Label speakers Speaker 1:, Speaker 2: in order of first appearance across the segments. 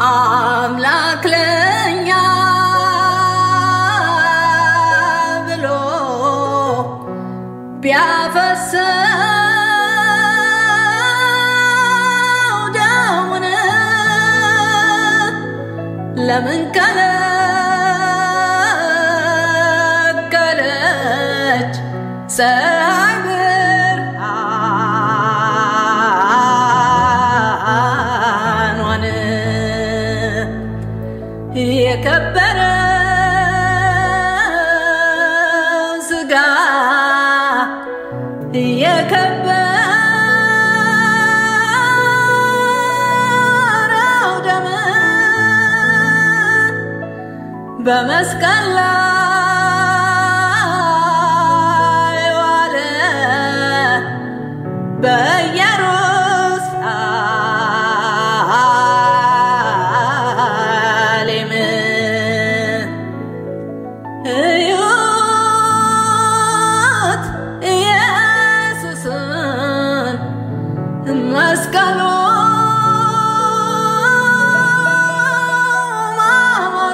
Speaker 1: አምላክ ለኛ ብሎ ቢያፈሰው ደሙን ለምን ከለከለች ፀሐይ ብርሃኗን የከበረ ስጋ የከበረው ደም በመስቀል ላይ ዋለ በኢየሩሳሌም እዩት ኢየሱስን መስቀሉ ማማሩ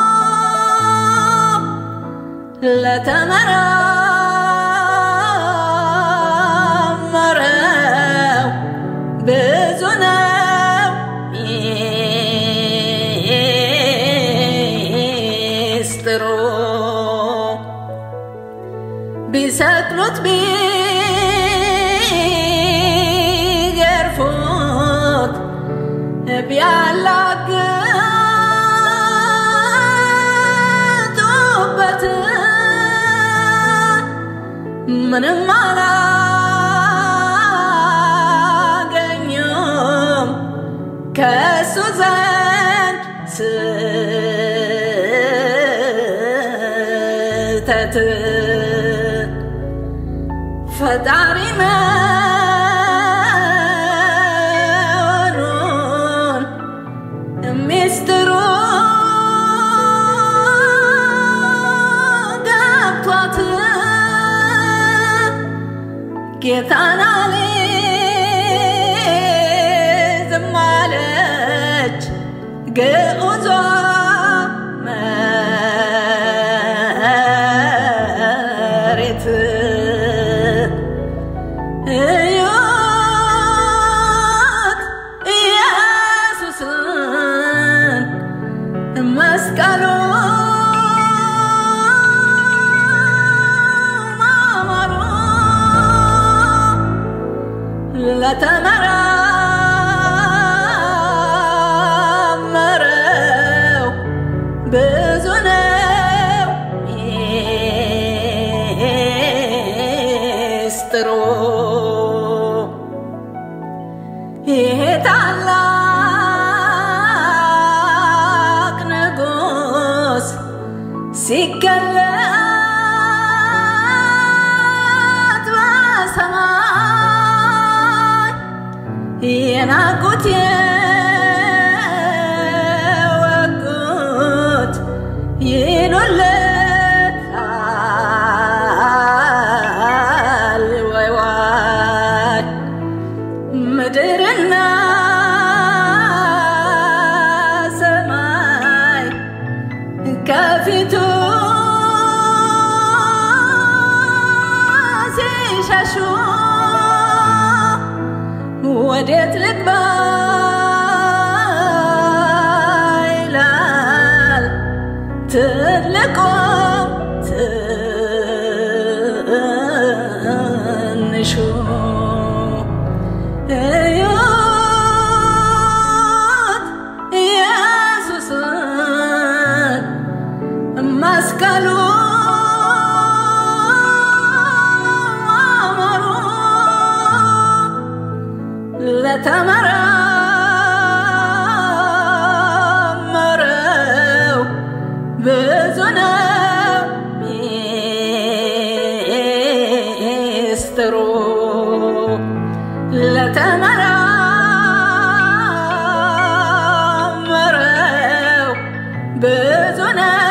Speaker 1: ለተመራመረው ብዙ ነው ሚስጥሩ ቢሰቅሉት ቢገርፉት ቢያላግጡበት ምንም አላገኙም ከእሱ ዘንድ ስተት ፈጣሪ መሆኑን ሚስጥሩ ገብቷት ጌታን አልይዝም አለች ግዑዟ መሬት እዩት ኢየሱስን መስቀሉ ማማሩ ለተመራመረው ብዙ ነው ሚስጥሩ ይሄ ታላቅ ንጉሥ ሲገለጥ በሰማይ የናቁት የወጉት ይሉለታል ወይ ዋይ ምድርና ሰማይ ከፊቱ ሲሸሹ ወዴት ልግባ ይላል ትልቁ ትንሹ እዩት ኢየሱስን መስቀሉ ማማሩ ለተመራመረው ብዙ ነው ሚስጥሩ ለተመራመረው ብዙ ነው